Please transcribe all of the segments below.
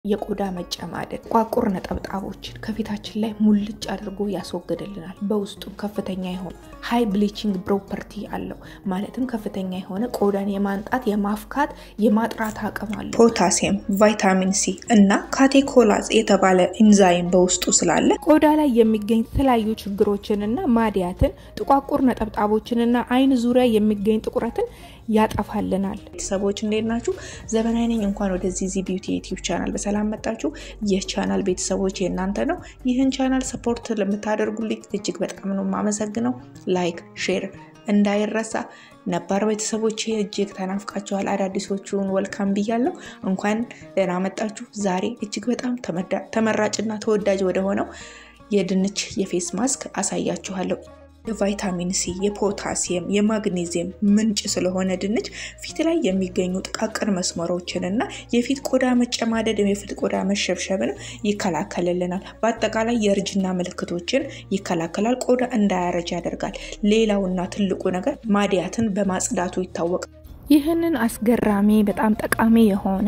የቆዳ መጨማደድ፣ ቋቁር ነጠብጣቦችን ከፊታችን ላይ ሙልጭ አድርጎ ያስወግድልናል። በውስጡ ከፍተኛ የሆነ ሃይ ብሊቺንግ ፕሮፐርቲ አለው። ማለትም ከፍተኛ የሆነ ቆዳን የማንጣት የማፍካት፣ የማጥራት አቅም አለው። ፖታሲየም፣ ቫይታሚን ሲ እና ካቴኮላዝ የተባለ ኢንዛይም በውስጡ ስላለ ቆዳ ላይ የሚገኝ የተለያዩ ችግሮችንና ማዲያትን፣ ጥቋቁር ነጠብጣቦችንና አይን ዙሪያ የሚገኝ ጥቁረትን ያጠፋልናል። ቤተሰቦች እንዴት ናችሁ? ዘመናዊ ነኝ። እንኳን ወደዚህ ዚ ቢዩቲ ዩቲዩብ ቻናል በሰላም መጣችሁ። ይህ ቻናል ቤተሰቦች የእናንተ ነው። ይህን ቻናል ሰፖርት ለምታደርጉልኝ እጅግ በጣም ነው የማመሰግነው። ላይክ፣ ሼር እንዳይረሳ። ነባር ቤተሰቦች እጅግ ተናፍቃችኋል። አዳዲሶቹን ወልካም ብያለሁ። እንኳን ደህና መጣችሁ። ዛሬ እጅግ በጣም ተመራጭና ተወዳጅ ወደሆነው የድንች የፌስ ማስክ አሳያችኋለሁ። የቫይታሚን ሲ የፖታሲየም የማግኔዚየም ምንጭ ስለሆነ ድንች ፊት ላይ የሚገኙ ጥቃቅን መስመሮችን እና የፊት ቆዳ መጨማደድ የፊት ቆዳ መሸብሸብን ይከላከልልናል። በአጠቃላይ የእርጅና ምልክቶችን ይከላከላል። ቆዳ እንዳያረጅ ያደርጋል። ሌላውና ትልቁ ነገር ማዲያትን በማጽዳቱ ይታወቃል። ይህንን አስገራሚ በጣም ጠቃሚ የሆነ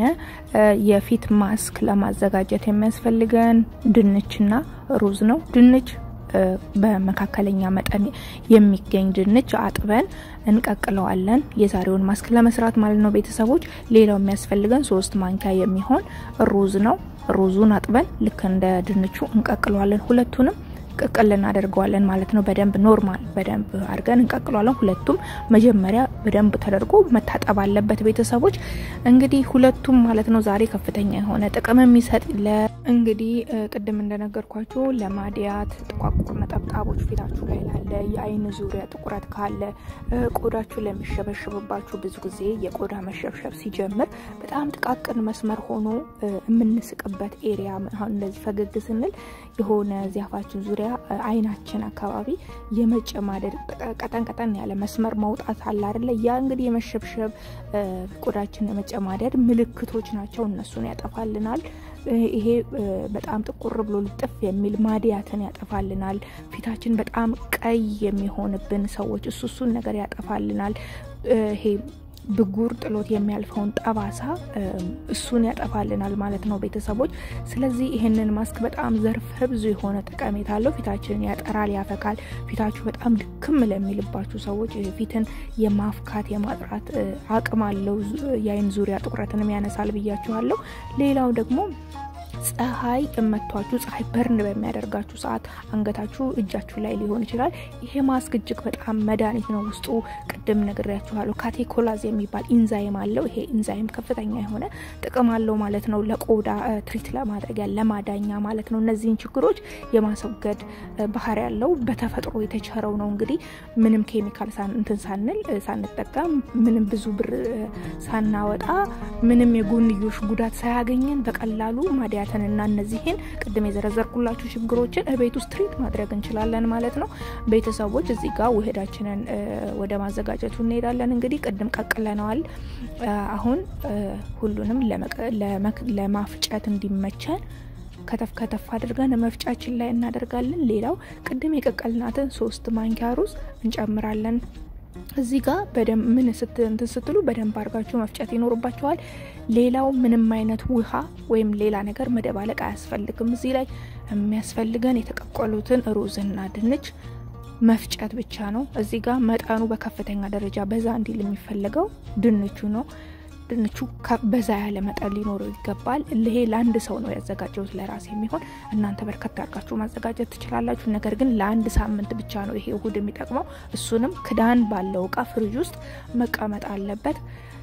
የፊት ማስክ ለማዘጋጀት የሚያስፈልገን ድንችና ሩዝ ነው። ድንች በመካከለኛ መጠን የሚገኝ ድንች አጥበን እንቀቅለዋለን። የዛሬውን ማስክ ለመስራት ማለት ነው ቤተሰቦች። ሌላው የሚያስፈልገን ሶስት ማንኪያ የሚሆን ሩዝ ነው። ሩዙን አጥበን ልክ እንደ ድንቹ እንቀቅለዋለን። ሁለቱንም ቅቅል እናደርገዋለን ማለት ነው። በደንብ ኖርማል በደንብ አድርገን እንቀቅለዋለን። ሁለቱም መጀመሪያ በደንብ ተደርጎ መታጠብ አለበት። ቤተሰቦች እንግዲህ ሁለቱም ማለት ነው ዛሬ ከፍተኛ የሆነ ጥቅም የሚሰጥ እንግዲህ ቅድም እንደነገርኳችሁ ለማዲያት፣ ጥቋቁር ነጠብጣቦች ፊታችሁ ላይ ላለ፣ የአይን ዙሪያ ጥቁረት ካለ፣ ቆዳችሁ ለሚሸበሽብባችሁ ብዙ ጊዜ የቆዳ መሸብሸብ ሲጀምር በጣም ጥቃቅን መስመር ሆኖ የምንስቅበት ኤሪያ አሁን እንደዚህ ፈገግ ስንል የሆነ ዚያፋችን ዙሪያ አይናችን አካባቢ የመጨማደድ ቀጠን ቀጠን ያለ መስመር መውጣት አለ አይደለ? ያ እንግዲህ የመሸብሸብ ቆዳችን የመጨማደድ ምልክቶች ናቸው። እነሱን ያጠፋልናል። ይሄ በጣም ጥቁር ብሎ ልጥፍ የሚል ማዲያትን ያጠፋልናል። ፊታችን በጣም ቀይ የሚሆንብን ሰዎች እሱ እሱን ነገር ያጠፋልናል። ይሄ ብጉር ጥሎት የሚያልፈውን ጠባሳ እሱን ያጠፋልናል ማለት ነው ቤተሰቦች። ስለዚህ ይህንን ማስክ በጣም ዘርፈ ብዙ የሆነ ጠቀሜታ አለው። ፊታችንን ያጠራል፣ ያፈካል። ፊታችሁ በጣም ድክም ለሚልባችሁ ሰዎች ፊትን የማፍካት የማጥራት አቅም አለው። የአይን ዙሪያ ጥቁረትንም ያነሳል ብያችኋለሁ። ሌላው ደግሞ ፀሐይ እመቷችሁ ፀሐይ በርን በሚያደርጋችሁ ሰዓት አንገታችሁ፣ እጃችሁ ላይ ሊሆን ይችላል። ይሄ ማስክ እጅግ በጣም መድኃኒት ነው። ውስጡ ቅድም ነግሬያችኋለሁ ካቴኮላዝ የሚባል ኢንዛይም አለው። ይሄ ኢንዛይም ከፍተኛ የሆነ ጥቅም አለው ማለት ነው። ለቆዳ ትሪት ለማድረጊያ ለማዳኛ ማለት ነው። እነዚህን ችግሮች የማስወገድ ባህሪ ያለው በተፈጥሮ የተቸረው ነው። እንግዲህ ምንም ኬሚካል እንትን ሳንል ሳንጠቀም ምንም ብዙ ብር ሳናወጣ ምንም የጎንዮሽ ጉዳት ሳያገኘን በቀላሉ ማዲያት እና እነዚህን ቅድም የዘረዘርኩላችሁ ችግሮችን ቤት ውስጥ ትሪት ማድረግ እንችላለን ማለት ነው። ቤተሰቦች እዚህ ጋር ውህዳችንን ወደ ማዘጋጀቱ እንሄዳለን። እንግዲህ ቅድም ቀቅለነዋል። አሁን ሁሉንም ለማፍጨት እንዲመቸን ከተፍ ከተፍ አድርገን መፍጫችን ላይ እናደርጋለን። ሌላው ቅድም የቀቀልናትን ሶስት ማንኪያ ሩዝ እንጨምራለን። እዚህ ጋር በደንብ ምን እንትን ስትሉ በደንብ አድርጋችሁ መፍጨት ይኖርባችኋል። ሌላው ምንም አይነት ውሃ ወይም ሌላ ነገር መደባለቅ አያስፈልግም። እዚህ ላይ የሚያስፈልገን የተቀቀሉትን ሩዝና ድንች መፍጨት ብቻ ነው። እዚህ ጋር መጠኑ በከፍተኛ ደረጃ በዛ እንዲል የሚፈለገው ድንቹ ነው። ድንቹ በዛ ያለ መጠን ሊኖረው ይገባል። ይሄ ለአንድ ሰው ነው ያዘጋጀሁት ለራሴ የሚሆን እናንተ በርከት አድርጋችሁ ማዘጋጀት ትችላላችሁ። ነገር ግን ለአንድ ሳምንት ብቻ ነው ይሄ እሁድ የሚጠቅመው። እሱንም ክዳን ባለው እቃ ፍሪጅ ውስጥ መቀመጥ አለበት።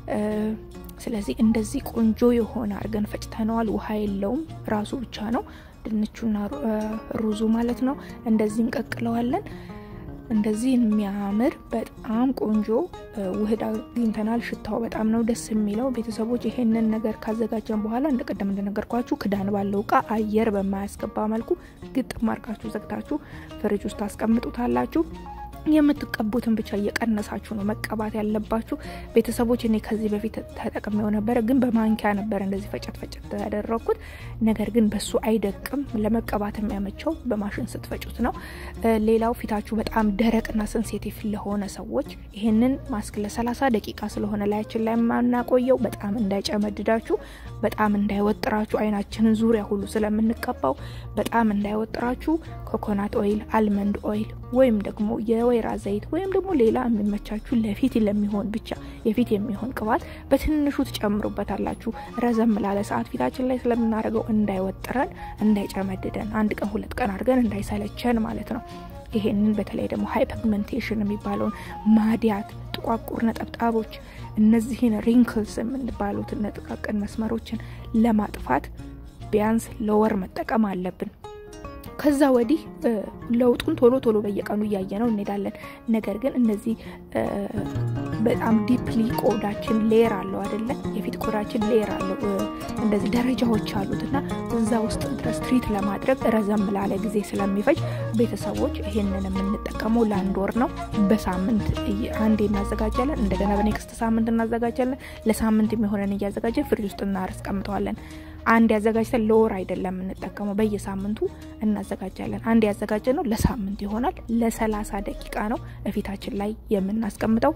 ስለዚህ እንደዚህ ቆንጆ የሆነ አድርገን ፈጭተነዋል። ውሃ የለውም፣ ራሱ ብቻ ነው ድንቹና ሩዙ ማለት ነው። እንደዚህ እንቀቅለዋለን። እንደዚህ የሚያምር በጣም ቆንጆ ውህድ አግኝተናል። ሽታው በጣም ነው ደስ የሚለው። ቤተሰቦች ይሄንን ነገር ካዘጋጀን በኋላ እንደ ቀደም እንደነገርኳችሁ ክዳን ባለው እቃ አየር በማያስገባ መልኩ ግጥም አድርጋችሁ ዘግታችሁ ፍሪጅ ውስጥ ታስቀምጡታላችሁ። የምትቀቡትን ብቻ እየቀነሳችሁ ነው መቀባት ያለባችሁ ቤተሰቦች። እኔ ከዚህ በፊት ተጠቅሜው ነበረ፣ ግን በማንኪያ ነበረ እንደዚህ ፈጨት ፈጨት ያደረግኩት። ነገር ግን በሱ አይደቅም። ለመቀባት የሚያመቸው በማሽን ስትፈጩት ነው። ሌላው ፊታችሁ በጣም ደረቅና ሴንሲቲቭ ለሆነ ሰዎች ይህንን ማስክ ለሰላሳ ደቂቃ ስለሆነ ላያችን ላይ የማናቆየው በጣም እንዳይጨመድዳችሁ፣ በጣም እንዳይወጥራችሁ፣ አይናችንን ዙሪያ ሁሉ ስለምንቀባው በጣም እንዳይወጥራችሁ ኮኮናት ኦይል፣ አልመንድ ኦይል ወይም ደግሞ የወይራ ዘይት ወይም ደግሞ ሌላ የሚመቻችሁ ለፊት ለሚሆን ብቻ የፊት የሚሆን ቅባት በትንሹ ትጨምሩበታላችሁ። ረዘም ላለ ሰዓት ፊታችን ላይ ስለምናደርገው እንዳይወጥረን፣ እንዳይጨመድደን አንድ ቀን ሁለት ቀን አድርገን እንዳይሰለቸን ማለት ነው። ይሄንን በተለይ ደግሞ ሃይ ፒግመንቴሽን የሚባለውን ማዲያት፣ ጥቋቁር ነጠብጣቦች፣ እነዚህን ሪንክልስ የምንባሉትን ጥቃቅን መስመሮችን ለማጥፋት ቢያንስ ለወር መጠቀም አለብን። ከዛ ወዲህ ለውጡን ቶሎ ቶሎ በየቀኑ እያየ ነው እንሄዳለን። ነገር ግን እነዚህ በጣም ዲፕሊ ቆዳችን ሌየር አለው አይደለ? የፊት ቆዳችን ሌየር አለው፣ እንደዚህ ደረጃዎች አሉት እና እዛ ውስጥ ድረስ ትሪት ለማድረግ ረዘም ላለ ጊዜ ስለሚፈጅ ቤተሰቦች ይሄንን የምንጠቀመው ለአንድ ወር ነው። በሳምንት አንዴ እናዘጋጃለን፣ እንደገና በኔክስት ሳምንት እናዘጋጃለን። ለሳምንት የሚሆነን እያዘጋጀን ፍሪጅ ውስጥ እናስቀምጠዋለን። አንድ ያዘጋጅተን ለወር አይደለም የምንጠቀመው፣ በየሳምንቱ እናዘጋጃለን። አንድ ያዘጋጀ ነው ለሳምንት ይሆናል። ለሰላሳ ደቂቃ ነው እፊታችን ላይ የምናስቀምጠው።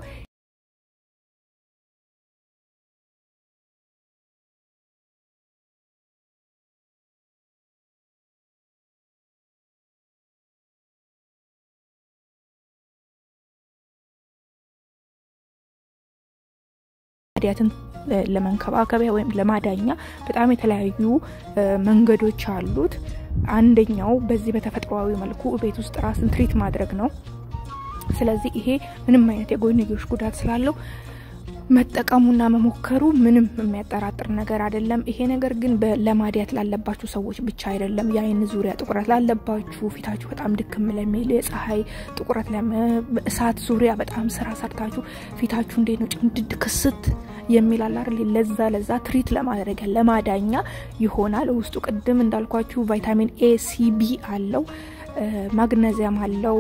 ማዲያትን ለመንከባከቢያ ወይም ለማዳኛ በጣም የተለያዩ መንገዶች አሉት። አንደኛው በዚህ በተፈጥሯዊ መልኩ ቤት ውስጥ ራስን ትሪት ማድረግ ነው። ስለዚህ ይሄ ምንም አይነት የጎንዮሽ ጉዳት ስላለው መጠቀሙና መሞከሩ ምንም የሚያጠራጥር ነገር አይደለም። ይሄ ነገር ግን ለማዲያት ላለባችሁ ሰዎች ብቻ አይደለም። የአይን ዙሪያ ጥቁረት ላለባችሁ፣ ፊታችሁ በጣም ድክም ለሚል የፀሐይ ጥቁረት፣ እሳት ዙሪያ በጣም ስራ ሰርታችሁ ፊታችሁ እንዴት ነው ጭምድድ ክስት የሚል አላር ለዛ ለዛ ትሪት ለማድረጊያ ለማዳኛ ይሆናል። ውስጡ ቅድም እንዳልኳችሁ ቫይታሚን ኤ ሲ ቢ አለው፣ ማግነዚያም አለው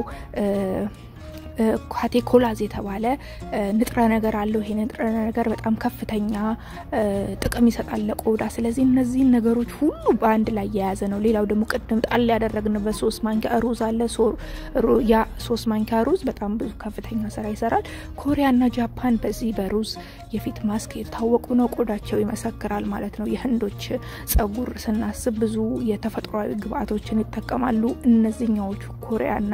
ካቴኮላዝ የተባለ ንጥረ ነገር አለው። ይሄ ንጥረ ነገር በጣም ከፍተኛ ጥቅም ይሰጣል ለቆዳ። ስለዚህ እነዚህን ነገሮች ሁሉ በአንድ ላይ የያዘ ነው። ሌላው ደግሞ ቅድም ጣል ያደረግንበት ሶስት ማንኪያ ሩዝ አለ። ያ ሶስት ማንኪያ ሩዝ በጣም ብዙ ከፍተኛ ስራ ይሰራል። ኮሪያና ጃፓን በዚህ በሩዝ የፊት ማስክ የታወቁ ነው። ቆዳቸው ይመሰክራል ማለት ነው። የህንዶች ጸጉር ስናስብ ብዙ የተፈጥሯዊ ግብአቶችን ይጠቀማሉ። እነዚህኛዎቹ ኮሪያና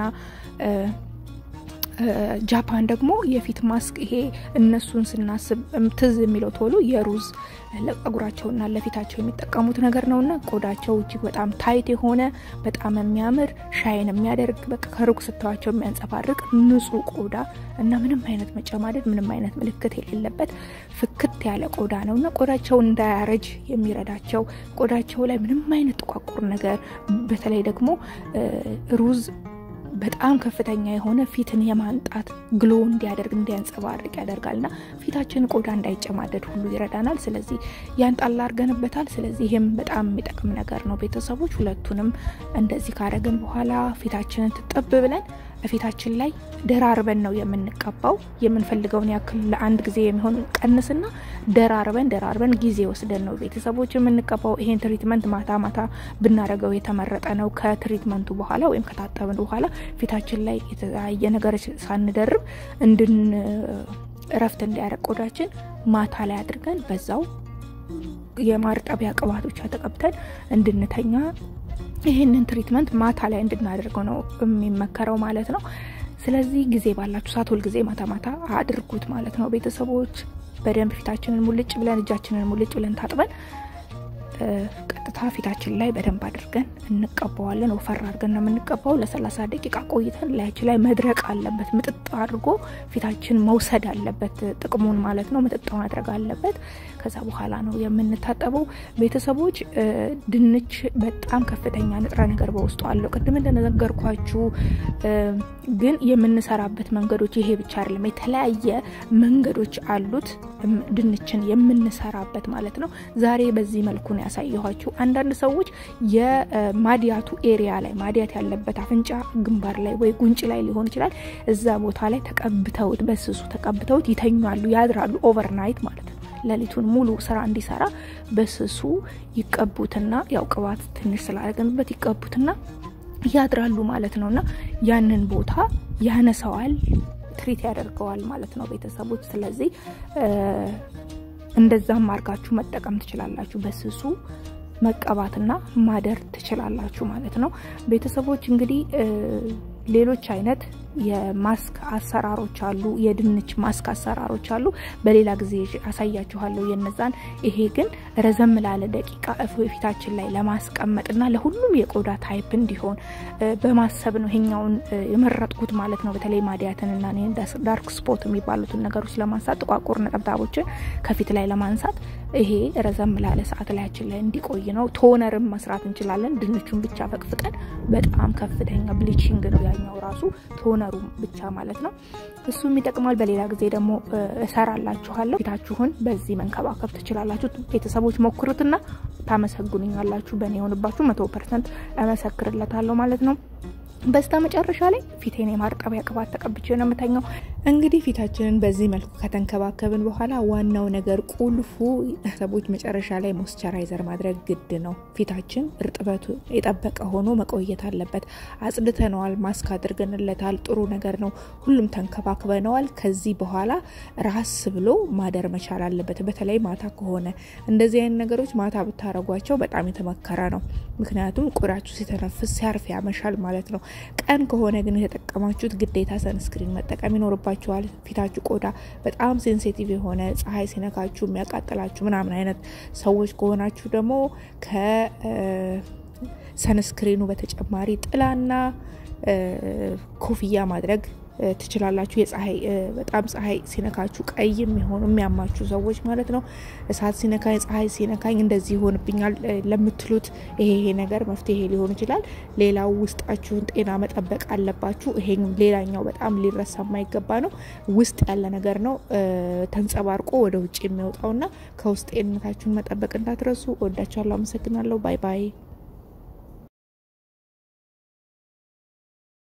ጃፓን ደግሞ የፊት ማስክ ይሄ እነሱን ስናስብ ትዝ የሚለው ቶሎ የሩዝ ለጸጉራቸውና ለፊታቸው የሚጠቀሙት ነገር ነውና ቆዳቸው እጅግ በጣም ታይት የሆነ በጣም የሚያምር ሻይን የሚያደርግ በቃ ከሩቅ ስተዋቸው የሚያንጸባርቅ ንጹህ ቆዳ እና ምንም አይነት መጨማደድ ምንም አይነት ምልክት የሌለበት ፍክት ያለ ቆዳ ነው እና ቆዳቸው እንዳያረጅ የሚረዳቸው ቆዳቸው ላይ ምንም አይነት ጥቋቁር ነገር በተለይ ደግሞ ሩዝ በጣም ከፍተኛ የሆነ ፊትን የማንጣት ግሎ እንዲያደርግ እንዲያንጸባርቅ ያደርጋልና ፊታችን ቆዳ እንዳይጨማደድ ሁሉ ይረዳናል። ስለዚህ ያን ጣል አድርገንበታል። ስለዚህ ይህም በጣም የሚጠቅም ነገር ነው። ቤተሰቦች ሁለቱንም እንደዚህ ካረግን በኋላ ፊታችንን ትጠብ ብለን ፊታችን ላይ ደራርበን ነው የምንቀባው። የምንፈልገውን ያክል ለአንድ ጊዜ የሚሆን ቀንስና ደራርበን ደራርበን ጊዜ ወስደን ነው ቤተሰቦች የምንቀባው። ይሄን ትሪትመንት ማታ ማታ ብናደርገው የተመረጠ ነው። ከትሪትመንቱ በኋላ ወይም ከታጠብን በኋላ ፊታችን ላይ የተለያየ ነገር ሳንደርብ እንድን እረፍት እንዲያደርግ ቆዳችን ማታ ላይ አድርገን በዛው የማርጠቢያ ቅባቶች ተቀብተን እንድንተኛ ይህንን ትሪትመንት ማታ ላይ እንድናደርገው ነው የሚመከረው ማለት ነው። ስለዚህ ጊዜ ባላችሁ ሰዓት ሁልጊዜ ማታ ማታ አድርጉት ማለት ነው። ቤተሰቦች በደንብ ፊታችንን ሙልጭ ብለን እጃችንን ሙልጭ ብለን ታጥበን ቀጥታ ፊታችን ላይ በደንብ አድርገን እንቀባዋለን። ወፈር አድርገን ነው የምንቀባው። ለሰላሳ ደቂቃ ቆይተን ላያችን ላይ መድረቅ አለበት። ምጥጥ አድርጎ ፊታችን መውሰድ አለበት ጥቅሙን ማለት ነው። ምጥጥ ማድረግ አለበት። ከዛ በኋላ ነው የምንታጠበው። ቤተሰቦች ድንች በጣም ከፍተኛ ንጥረ ነገር በውስጡ አለው። ቅድም እንደነገርኳችሁ ግን የምንሰራበት መንገዶች ይሄ ብቻ አይደለም። የተለያየ መንገዶች አሉት ድንችን የምንሰራበት ማለት ነው። ዛሬ በዚህ መልኩ ነው ያሳየኋችሁ። አንዳንድ ሰዎች የማዲያቱ ኤሪያ ላይ ማዲያት ያለበት አፍንጫ ግንባር ላይ ወይ ጉንጭ ላይ ሊሆን ይችላል። እዛ ቦታ ላይ ተቀብተውት በስሱ ተቀብተውት ይተኛሉ፣ ያድራሉ። ኦቨርናይት ማለት ነው። ሌሊቱን ሙሉ ስራ እንዲሰራ በስሱ ይቀቡትና ያው ቅባት ትንሽ ስላደረግንበት ይቀቡትና ያድራሉ ማለት ነው። እና ያንን ቦታ ያነሰዋል፣ ትሪት ያደርገዋል ማለት ነው ቤተሰቦች። ስለዚህ እንደዛም አርጋችሁ መጠቀም ትችላላችሁ። በስሱ መቀባትና ማደር ትችላላችሁ ማለት ነው ቤተሰቦች። እንግዲህ ሌሎች አይነት የማስክ አሰራሮች አሉ። የድንች ማስክ አሰራሮች አሉ። በሌላ ጊዜ አሳያችኋለሁ የነዛን። ይሄ ግን ረዘም ላለ ደቂቃ ፊታችን ላይ ለማስቀመጥና ለሁሉም የቆዳ ታይፕ እንዲሆን በማሰብ ነው ይሄኛውን የመረጥኩት ማለት ነው። በተለይ ማዲያትንና ዳርክ ስፖት የሚባሉትን ነገሮች ለማንሳት ጥቋቁር ነጠብጣቦችን ከፊት ላይ ለማንሳት ይሄ ረዘም ላለ ሰዓት ላያችን ላይ እንዲቆይ ነው። ቶነርም መስራት እንችላለን። ድንቹን ብቻ ፈቅፍቀን በጣም ከፍተኛ ብሊቺንግ ነው ያኛው ራሱ ቶነሩ ብቻ ማለት ነው። እሱም ይጠቅማል። በሌላ ጊዜ ደግሞ እሰራላችኋለሁ። ፊታችሁን በዚህ መንከባከብ ትችላላችሁ። ቤተሰቦች ሞክሩትና ታመሰግኑኛላችሁ። በእኔ የሆንባችሁ መቶ ፐርሰንት እመሰክርለታለሁ ማለት ነው። በስተ መጨረሻ ላይ ፊቴን የማርጠቢያ ቅባት ተቀብቼ ነው የምተኛው። እንግዲህ ፊታችንን በዚህ መልኩ ከተንከባከብን በኋላ ዋናው ነገር ቁልፉ ሰዎች መጨረሻ ላይ ሞስቸራይዘር ማድረግ ግድ ነው። ፊታችን እርጥበቱ የጠበቀ ሆኖ መቆየት አለበት። አጽድተነዋል፣ ማስክ አድርገንለታል፣ ጥሩ ነገር ነው። ሁሉም ተንከባክበነዋል። ከዚህ በኋላ ራስ ብሎ ማደር መቻል አለበት። በተለይ ማታ ከሆነ እንደዚህ አይነት ነገሮች ማታ ብታረጓቸው በጣም የተመከረ ነው። ምክንያቱም ቆዳችሁ ሲተነፍስ ሲያርፍ ያመሻል ማለት ነው። ቀን ከሆነ ግን የተጠቀማችሁት ግዴታ ሰንስክሪን መጠቀም ይኖርባችኋል። ፊታችሁ ቆዳ በጣም ሴንሲቲቭ የሆነ ፀሐይ ሲነካችሁ የሚያቃጥላችሁ ምናምን አይነት ሰዎች ከሆናችሁ ደግሞ ከሰንስክሪኑ በተጨማሪ ጥላና ኮፍያ ማድረግ ትችላላችሁ። የፀሐይ በጣም ፀሐይ ሲነካችሁ ቀይ የሚሆኑ የሚያማችሁ ሰዎች ማለት ነው። እሳት ሲነካኝ፣ ፀሐይ ሲነካኝ እንደዚህ ይሆንብኛል ለምትሉት ይሄ ይሄ ነገር መፍትሄ ሊሆን ይችላል። ሌላው ውስጣችሁን ጤና መጠበቅ አለባችሁ። ይሄ ሌላኛው በጣም ሊረሳ የማይገባ ነው። ውስጥ ያለ ነገር ነው ተንጸባርቆ ወደ ውጭ የሚወጣውና ከውስጥ ጤንነታችሁን መጠበቅ እንዳትረሱ። ወዳችኋለሁ። አመሰግናለሁ። ባይ ባይ